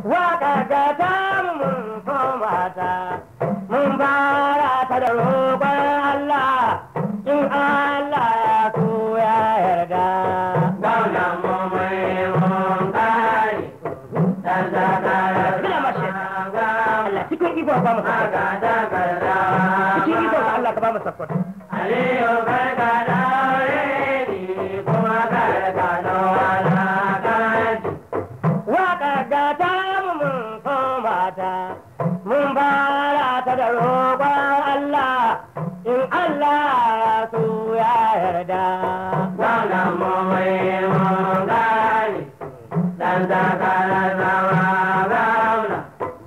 waka ga ta mun koma ta mun fara ta da roƙon Allah in Allah ya so ya yarda Gwamnan mu mai mun kare, dan takarar Bila mashi. gwamna. Allah cikin iko ba mu sakkwato Magatakarda cikin iko ga Allah ka ba mu sakkwato Aliyu karka daure ni kuma karka daura kaji. waka ga ta mun koma ta mun fara ta da roƙon Allah in Allah ya so ya yarda Gwamnan mu mai mun kare, dan takarar zama gwamna.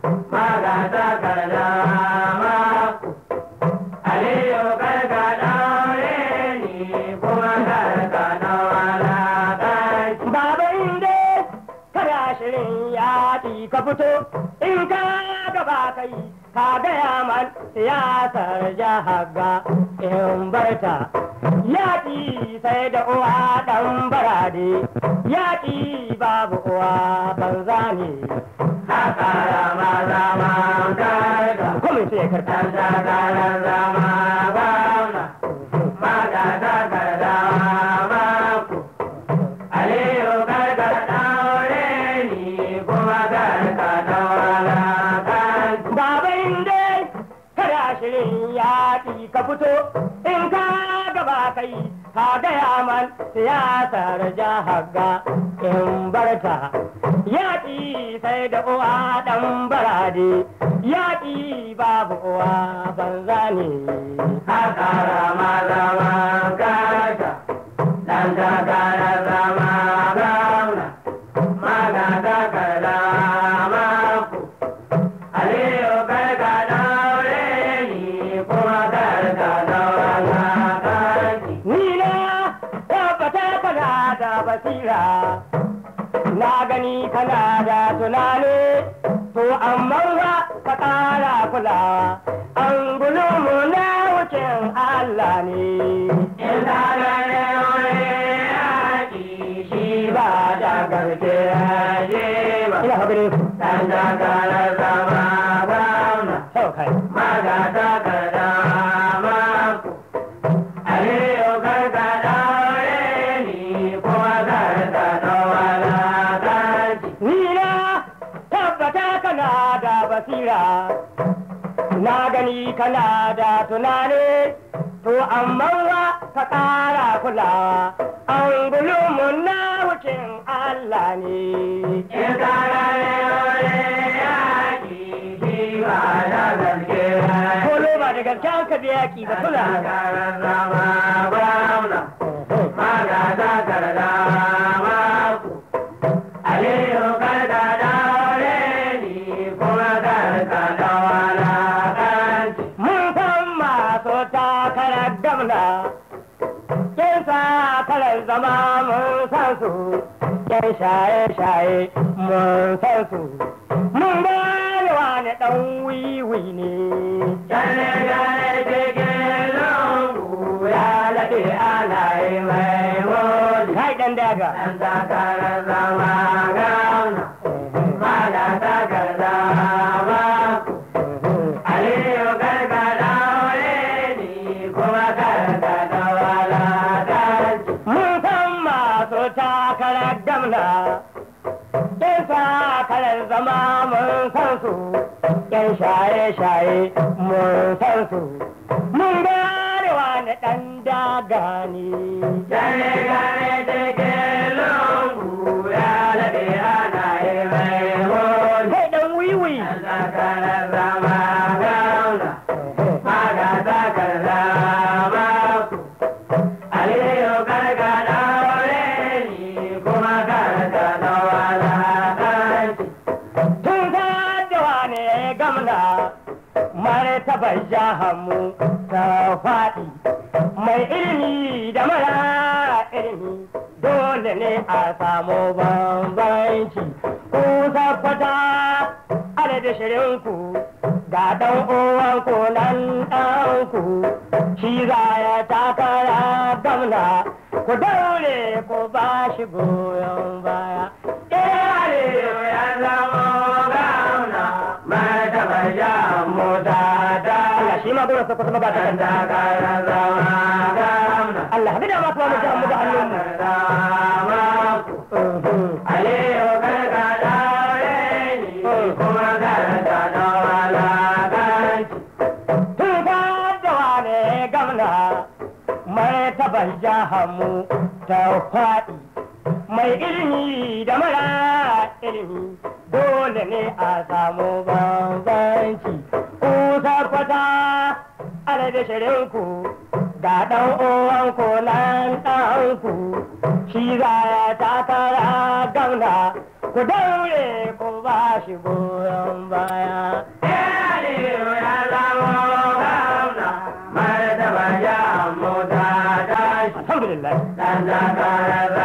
Magatakarda mako. Aliyu karka daure ni kuma karka daura kaji. Baba inda kada shirin yaƙi ka fito in ka gaba kai ka gaya man siyasar jahaga in barta yaƙi sai da uwa ɗan barade yaƙi babu uwa banza ne Hakara maza man karka. kuma sai karta Dan takarar zama gwamna. Magatakarda mako. Aliyu karka daure ni kuma karka daura kaji. Baba inda kada shirin yaƙi ka fito in ka gaba kai ka gaya man siyasar jahaga in barta yaƙi sai da uwa ɗan barade yaƙi babu uwa banza ne. Hakara maza man karka. Dan takarar zama gwamna. Magatakarda mako. Aliyu karka daure ni kuma karka daura kaji. Ni na tabbata kana da basira, na gani kana da tunani, to amma ba ka ƙara kulawa, an mu na wucin Allah ne. In ta gane wani yaƙi shi ba da garke yaje ba. Ina habire ku, Dan takarar zama gwamna. sau kai. Magatakarda mako. Aliyu karka daure ni kuma karka daura kaji. Ni na tabbata kana da basira, na gani kana da tunani, to amma wa ka ƙara kulawa, an mu na wucin Allah ne. In ta gane wani yaƙi shi ba da garke yaje Kolo ba da gaske an ka da yaƙi ba kula. Takarar zama gwamna. Magatakarda mako. Aliyu karka daure ni kuma karka daura kaji. Mun san masu takarar gamna, kin takarar zama mun san su, yan shaye-shaye mun san su. Mun gane wani ɗan wiwi ne. Gane gane cikin lungu ya laɗe ana yi mai woli. Kai ɗan daga. Ɗan takarar zama gwamna. Magatakarda mako. Aliyu karka daure ni kuma karka daura kaji. Mun san masu takarar gamna, kin takarar zama mun san su, yan shaye-shaye mun san su. Mun gane wani ɗan daga ne. Gane gane cikin lungu ya laɗe ana yi mai woli. Kai ɗan wiwi. Ɗan takarar zama gwamna. Magatakarda mako. Aliyu karka daure ni kuma karka daura kaji. Tun da wane gamna, martabar jahanmu ta faɗi. Mai ilimi da mara ilimi dole ne a samu bambanci. Ku tabbata adadin shirinku ga ɗan uwanku nan ɗanku shi za ya takara gamna ku daure ku ba shi goyon baya. Aliyu ya zama girma gona sa kusa magata kan Allah hadi da ma kuma mu ji mu da hannun mu tun ka da wane gamna mai taban jahamu ta faɗi mai ilimi da mara ilimi dole ne a samu bambanci ku tabbata ana da shirinku ga ɗan uwanku nan ɗanku shi za ya takara gauna ku daure ku ba shi goyon baya alhamdulillah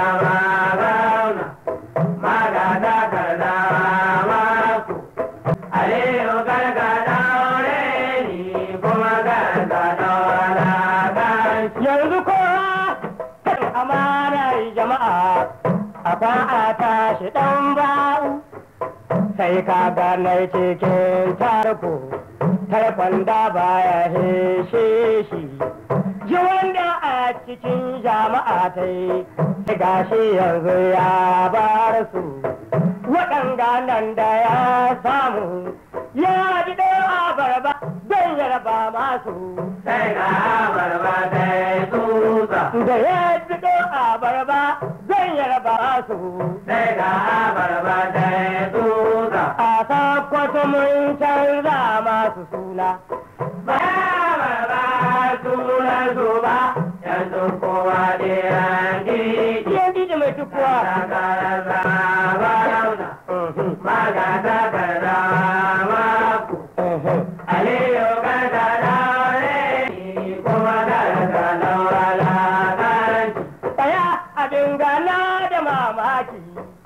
yanzu kowa kan amanar jama'a a fa'a tashi ɗan ba'u sai ka gane cikin tarko tarkon da baya heshe shi ji wanda a cikin jama'a ta yi gashi yanzu ya bar su waɗanga nan da ya samu ya ji ɗaya barba don yarba masu Sai ga barba sai tsutsa, da ya ji ɗaya barba zan yarba su sai ga barba sai tsutsa. a sakwato mun canza masu suna Ba barba sunan su ba, yanzu kowa ɗayan gidi. yan diji mai tukuwa Takarar zama zauna, maga takarda maku. Aliyu karka daure ni kuma karka daura lakanci. tsaya abin gana da mamaki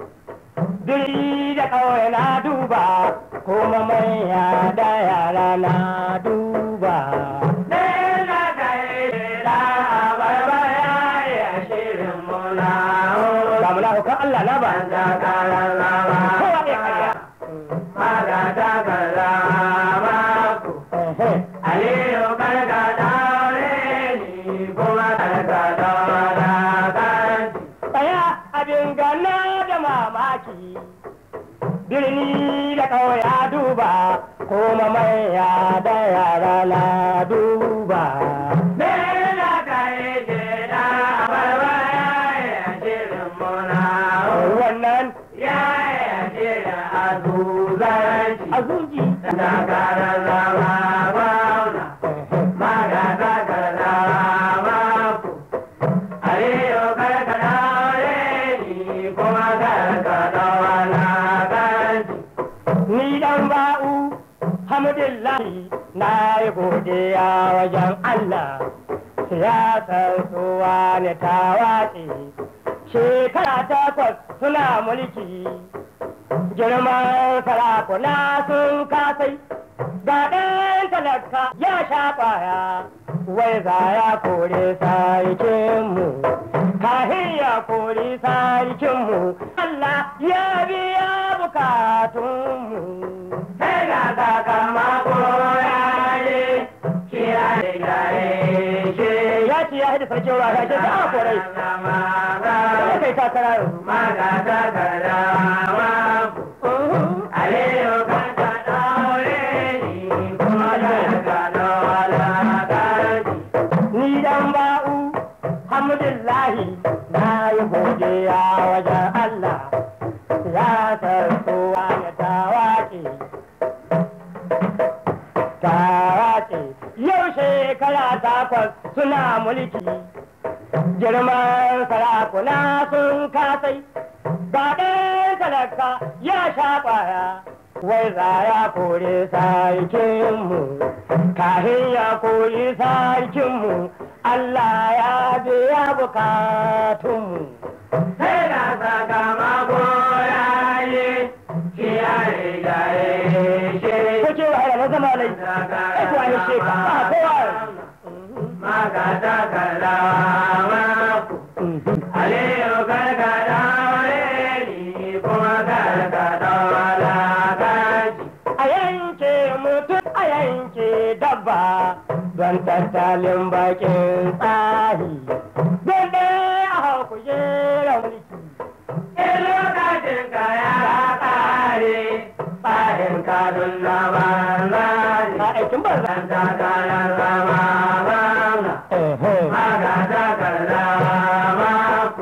duri da kawai na duba kuma manya da yara na duba Nena kai da abarba ya yi shirin muna ga munafukan Allah na ba takarar zama kowa ne karya maga takarda maku. Aliyu karka daure ni kuma karka daura lakanci. tsaya abin gana da mamaki birni da kawai na duba kuma manya da yara na duba Nena kai da abarba ya yi shirin muna wannan ya yi shirin azuzanci. azuji Takarar zama gwamna, maga takarda maku. Aliyu karka daure ni kuma karka daura lakanci. ni dan ba'u hamdulillahi na yi godiya wajen Allah siyasar tsuwa ne ta watse shekara takwas suna mulki girman sarakuna sun kasai ga ɗan talaka ya sha ƙwaya wai za ya kore sarkinmu kahin ya kori sarkinmu Allah ya biya bukatunmu Sai ga sakamako ya yi, kira da gare shi. ya ce ya haɗa sarkin ruwa ya ce ta a korai Zama ya kai takara yanzu maga takarda maku. Aliyu karka daure ni kuma karka daura lakanci. ni dan ba'u hamdulillahi na yi godiya wajen Allah siyasar tsuwa ya ta waƙe ta waƙe yau shekara takwas suna mulki girman sarakuna sun kasai ga ɗan talaka ya sha ƙwaya wai za ya kore sarkinmu kahin ya kori sarkinmu Allah ya biya bukatunmu Sai ga sakamako ya yi, kira da gare shi. ko ce wa na zama lai ai kuwa ya ce ka ba kowa Maga takarda maku. Aliyu karka daure ni kuma karka daura lakanci. a yanke mutum a yanke dabba don tattalin bakin tsahi don ɗaya a hau kujerar mulki In lokacin ka ya kare, tsarin kadun na banza a ne. aikin banza Ɗan takarar zama gwamna, magata karza mako.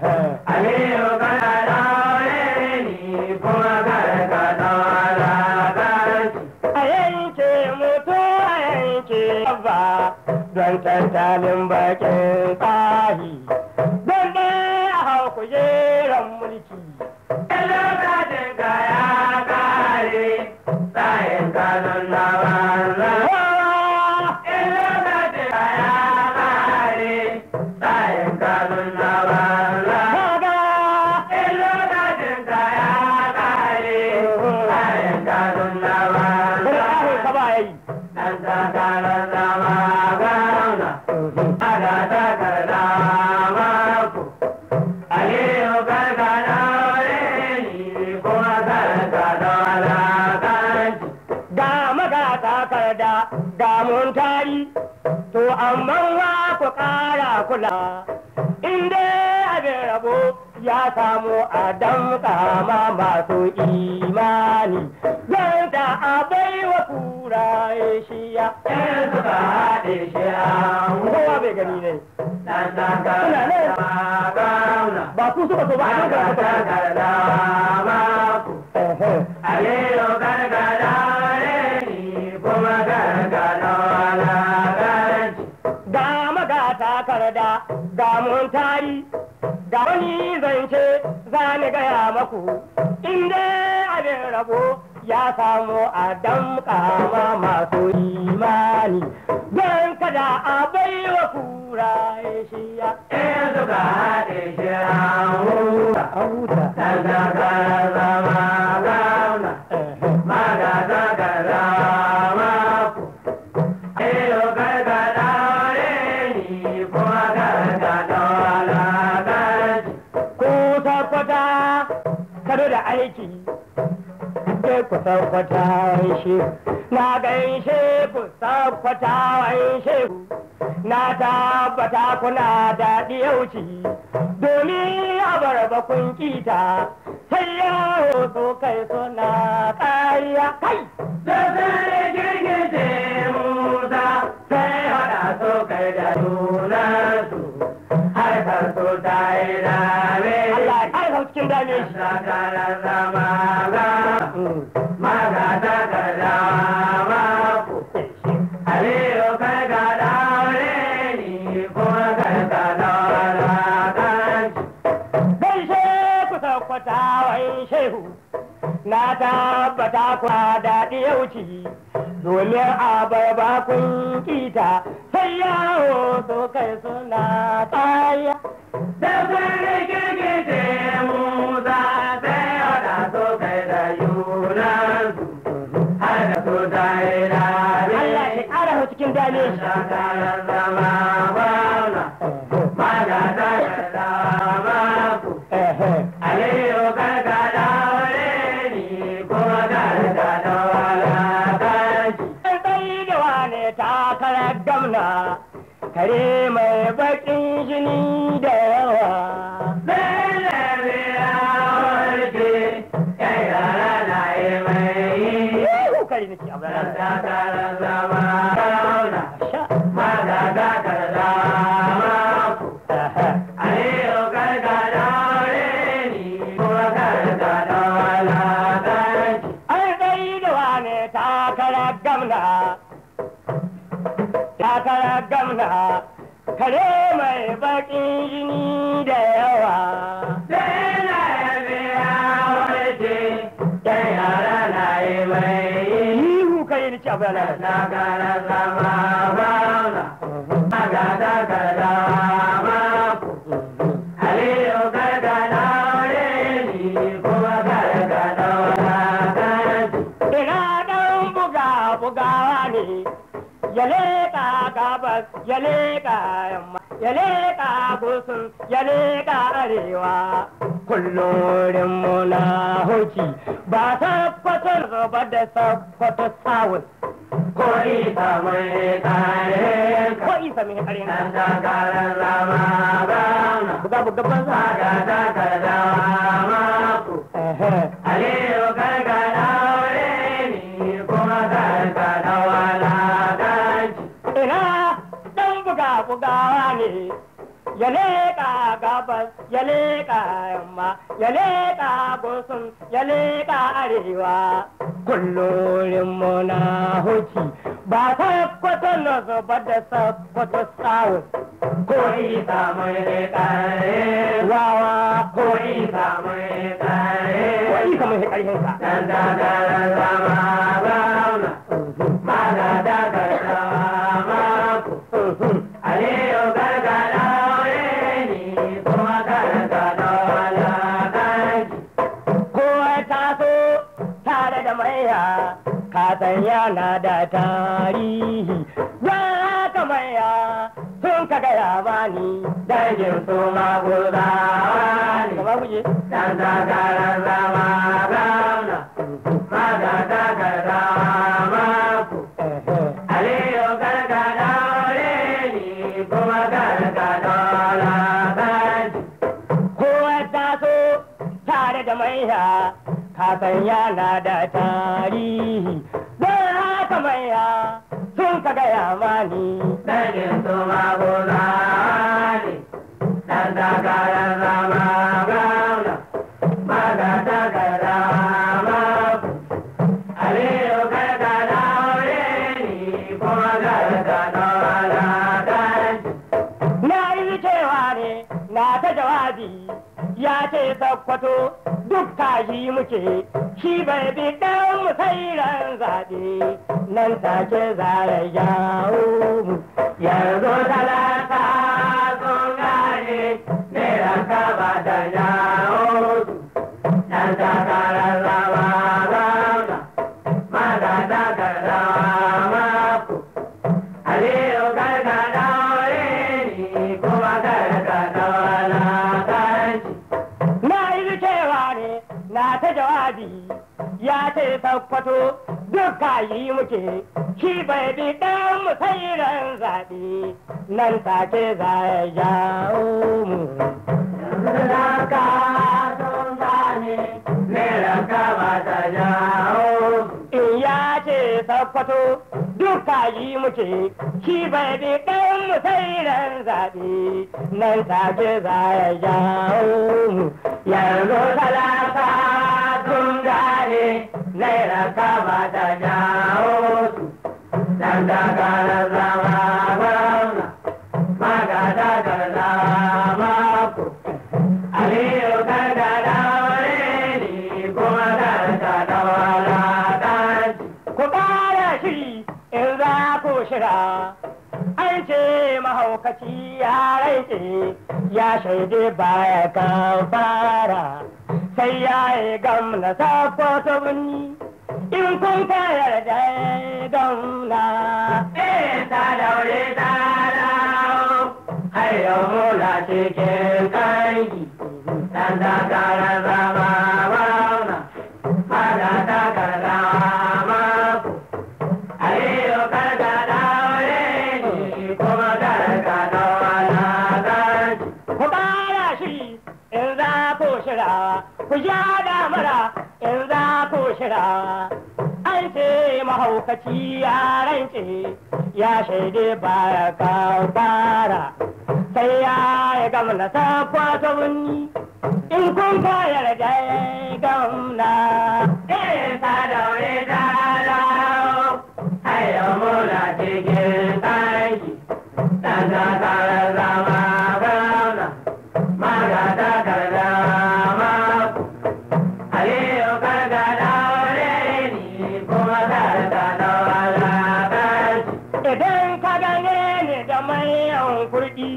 Aliyu kana daure ni kuma karka daura kanci. a yanke mutu a yanke ba don tattalin bakin tsahi don ɗaya a hau kujerar mulki In lokacin ka ya kare, tsarin kadun na banza ne. Kowa In lokacin ka ya kare, tsarin kadun na banza ne. kaga In lokacin ka ya kare, tsarin kadun na banza wani ne. ƙahin ka ba ya yi Dan takarar zama gwamna, aga takarda mako. Aliyu karka daure ni kuma karka daura kanci. ga magata karda ga mun tari to amma wa ku ƙara kula inda abin rabo ya samu a damƙa ma masu imani zan ta abai wa kura shiya In suka haɗe shi an kowa bai gani ne Dan takarar zama gwamna, ba ku suka so ba a aga nan ka takarda mako. Aliyu karka daure ni kuma karka daura kanci. ga magata karda ga mun tari ga wani zance za ni gaya maku inda abin rabo ya samu a damƙa ma masu imani don kada a baiwa kura shiya In suka haɗe shi an huta. a huta Dan takarar zama gwamna, maga takarda mako. Aliyu karka daure ni kuma karka daura kanci. ku tabbata kado da aiki sai ku tabbata shi na gaishe ku tabbata waishe ku na tabbata kuna da ɗiyauci domin a barba kun kita sai yawo so kai suna ƙariya kai Sassare girgije Musa sai haɗa su kai da junansu harkar su ta yi dame. Allah ya ƙarfa cikin dame shi Sakarar zama ga Mm. maga takarda mako. Aliyu kai ka daure ni kuma kai ka daura kanci. gaishe ku tabbata wai shehu na tabbata ku da ɗiyauci domin a barba kun kita sai yawo so kai suna tsaya Sassare girgije Musa sai haɗa su kai da junansu harkar su ta yi dame. Allah ya ƙara hau cikin dame shi Sakarar zama gwamna, maga takarda mako. Aliyu karka daure ni kuma karka daura kanci. An tsayi da wane takarar gamna kare mai baƙin jini da yawa Bele biya warke, yan yara na yi mai yi. Yuhu kai nake abu Dan da takarar zama gwamna, sha maga takarda mako. Aliyu karka daure ni kuma karka daura kanci. An tsayi da wane takarar gamna takarar gamna kare mai baƙin jini da yawa Bele biya warke, yan yara na yi mai yi. Yuhu kai nake abu da Takara zama gwamna, maga takarda mako. Aliyu karka daure ni kuma karka daura kanci. ina ɗan buga bugawa ne ya leƙa gabas ya leƙa yamma ya leƙa gusun ya leƙa arewa kullum muna hoci ba sakkwato gaba da sakkwato south ko isa mai kare ko isa mai karin dan takarar zama gwamna buga buga banza ga takardawa maku Aliyu karka daure ni kuma karka dawala ganci ina dan buga bugawa ne ya leƙa gabas ya leƙa yamma ya leƙa gusun ya leƙa arewa kullurin muna hoki ba sakkwato na zuba da sakkwato south ko isa mai kare wawa ko isa mai kare ko isa mai ƙarfinsa dan takarar zama gwamna maga takardawa maku Aliyu karka daure ni kuma karka dawala ganci kowa taso tare da maiya kasan yana da tarihi ya haka maiya sun ka gaya bani dangin su maguzawa ne gaba guje dan takarar zama gwamna maga takardawa maku Aliyu karka daure ni kuma karka dawala ganci kowa taso tare da maiya kasan yana da tarihi don haka maiya sun ka gaya mani dangin su maguzawa ne dan takarar zama gwamna maga takardawa maku Aliyu karka daure ni kuma karka dawala ganci na yi cewa ne na ta jawabi ya ce sakkwato duk kaji muke shi bai bi dan mu sai ran zaɓe nan take za ya jawo mu yanzu talaka sun gane naira ka ba da jawo su dan takarar zama gwamna maza takardawa maku aliyu karka daure ni kuma karka daula kanci na yi cewa ne na ta jawabi ya ce sakkwato duk kaji muke shi bai bi dan mu sai ran zaɓe nan take za ya jawo mu yanzu talaka sun gane naira ka ba da jawo su in ya ce sakkwato duka yi muke shi bai bi ɗan mu sai ran zaɓe nan take za ya jawo mu yanzu talaka sun gane naira kama da jawo su dan takarar zama gwamna maga takarda maku aliyu karka daure ni kuma karka daura kanci ku ƙara shiri in za ku shira an ce mahaukaci ya raice ya shaide baya kan fara sai ya yi gamna sakwato birni in kun ka yarda ya gamna Eh, ta daure ta dawo har yau muna cikin kanki dan takarar zama gwamna maga takarda maku aliyu karka daure ni kuma karka daura kanki ku ƙara shiri in za ku shira ku ja damara in za ku shira an ce mahaukaci ya rance ya shaide baya kan fara sai ya yi gamna sakwato wuni in kun ka yarda ya gamna Eh, ta daure ta dawo har yau muna cikin kanki dan takarar zama gwamna maga takarda maku aliyu karka daure ni kuma karka daura kanki idan ka gane ni da mayan kurɗi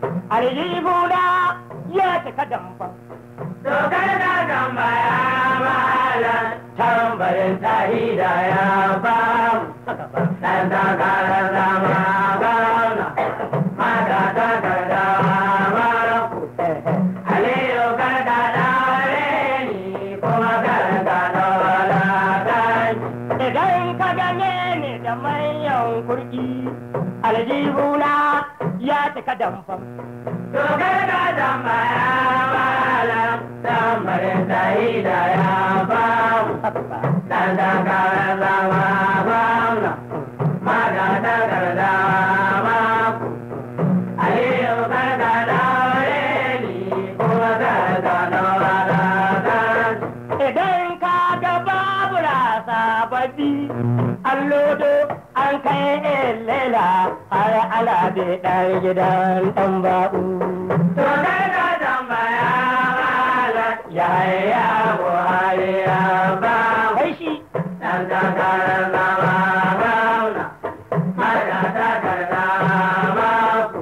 aljihuna ya cika damban dokar da tambaya malam tambarin tahida ya bamu dan takarar zama gwamna maga takarda maku aliyu karka daure ni kuma karka daura kanki idan ka gane ni da da manyan kurki aljihuna ya cika damfam Dokar ka tambaya malam tambarin sai da ya bamu. Dan takarar zama gwamna, maga takarda maku. Aliyu karka daure ni kuma karka daura kan. idan ka ga babura sababbi an lodo an kai lela har ala da ɗan gidan ɗan ba'u Dokar ka tambaya malam yaya Buhari ya bamu. kai shi Dan takarar zama gwamna, maga takarda maku.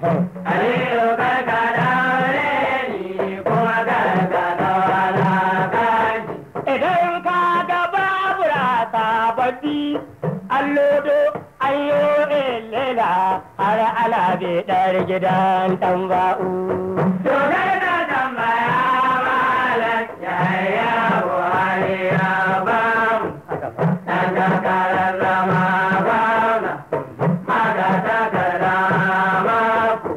Aliyu karka daure ni kuma karka daura kaji. idan ka ga babura sababbi an lodo an yi lela har ala da ɗan gidan ɗan ba'u To karka tambaya malam yaya Buhari ya bamu. Dan takarar zama gwamna, maga takarda maku.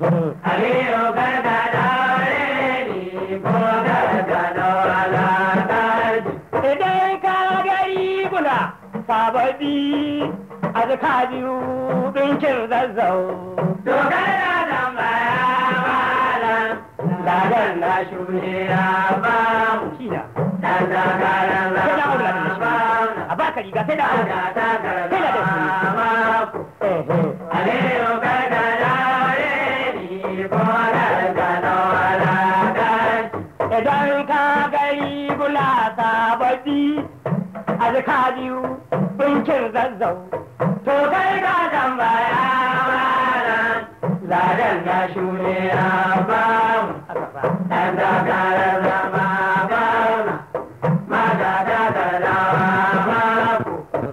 Aliyu karka daure ni kuma karka daura kaji. Idan ka gari guna sababbi a zaka biyu ɗinkin zazzau. Dokar da tambaya malam, ladan na shune ya bamu. Shina. Dan takarar Sai da aure da zama shi. gwamna, A ba ka riga sai da aure. maga takarda Sai da da shi. maku. Aliyu karka daure ni kuma karka daura kaji. Idan ka gari guna sababbi a zaka biyu ɗinkin zazzau. To kai ka tambaya malam, ladan na shune ya bamu. Dan takarar zama gwamna, maga takarda maku.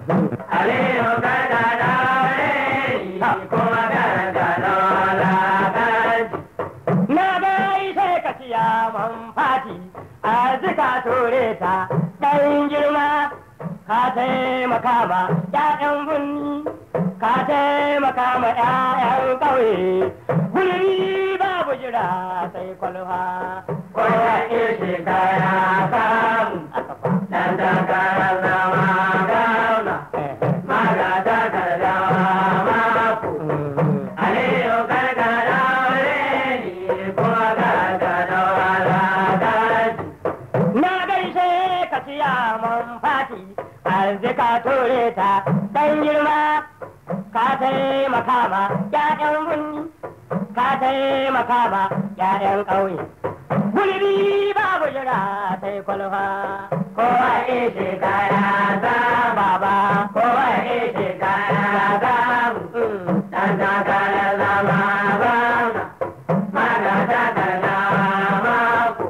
Aliyu karka daure ni kuma karka daura kaji. Na gai sai ka ciya man fati a zika ture ta ɗan girma ka taimaka ma ‘ya'yan bunni ka taimaka ma ‘ya'yan ƙauye guri babu jira sai kwalfa. Kowa ishe kaya samu, dan takarar zama gwamna, maga takarda maku. Aliyu karka daure ni kuma karka daura kaji. Na gaishe ka ciya man fati a zika ture ta ɗan girma ka taimaka ma ‘ya'yan bunni ka taimaka ma ‘ya'yan ƙauye. Gulbi babu jira sai kwalfa. Kowa ishe kaya samu, Baba, kowa ishe kaya samu. Dan takarar zama gwamna, maga takarda maku.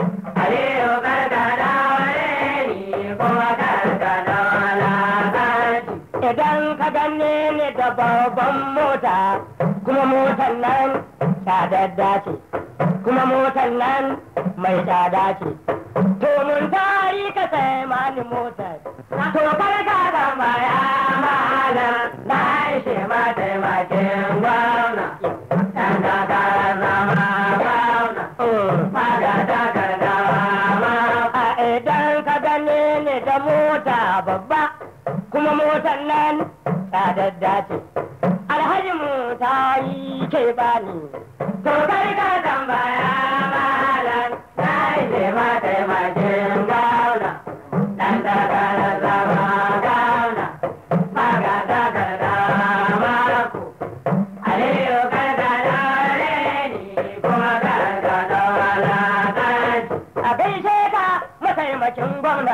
Aliyu karka daure ni kuma karka daura kaji. idan ka gane ni da babban mota, kuma motar nan tsadadda ce, kuma motar nan mai tsada ce. To mun tari ka sai mani motar. To karka tambaya malam na ishe mataimakin gwamna. Dan takarar zama gwamna, maga takarda maku. A idan ka gane ni da mota babba, kuma motar nan tsadadda ce. Alhaji mu ta yi ke bani. To karka tambaya malam na ishe mataimakin gwamna. Dan takarar zama gwamna, maga takarda maku. Aliyu karka daure ni kuma karka daura kaji. a gaishe ka mataimakin gwamna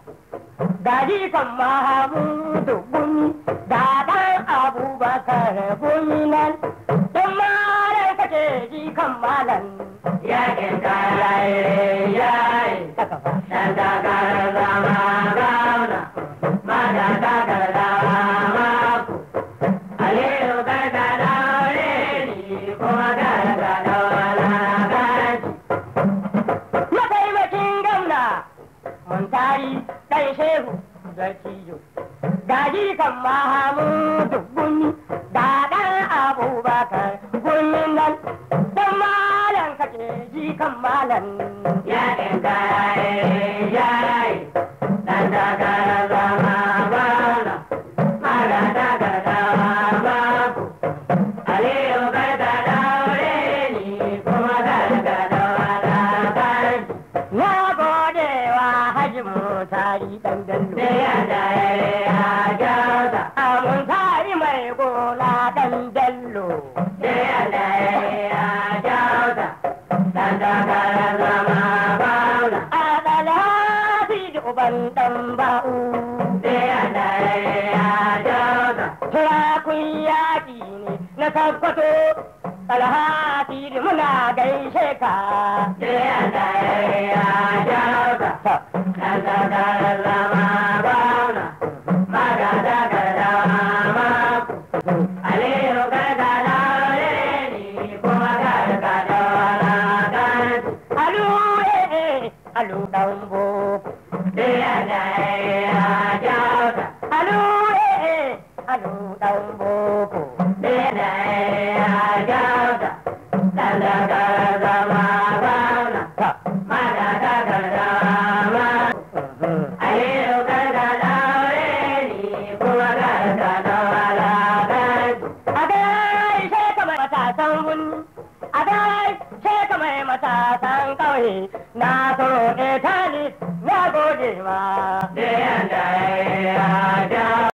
gaji kan mahamudu gumi ga dan abubakar gumi nan in malam kake ji kan malam Yakin kayayi yayi, haka fa dan takarar zama gwamna, maga takarda maku. Aliyu karka daure ni kuma karka daura kaji. mataimakin gwamna mun tari dan shehu sarki Aliyu gaji kan Mahamudu Gumi ga ɗan Abubakar Gumin nan dan malam kake ji kan malam ya ɗinka ya yi ɗan takarar zama bana mara takarar babu aliyu kai ka daure ni kuma kar ka daura kai na gode wa Haji Mutari dan Bello da yadda ya kyauta Amun tari mai gona dan Bello da yadda ya kyauta ɗan takarar zama bana Adalati da uban dan ba'u da yadda ya kyauta Turakun yaƙi ne na tabbato Alhati da muna gaishe ka da yadda ya kyauta ɗan takarar zama bana mara takarar babu Aliyu kai ka daure ni kuma kar ka daura kai Alu eh alu dan boko da yadda ya kyauta Alu eh alu dan boko da yadda ya kyauta ɗan takarar zama bana mara takarar babu Aliyu kai ka daure ni kuma kar ka daura kai A gaishe ka mai matasan wuni, a gaishe ka mai matasan ƙauye, na tsoro etali na gode ma. da yadda ya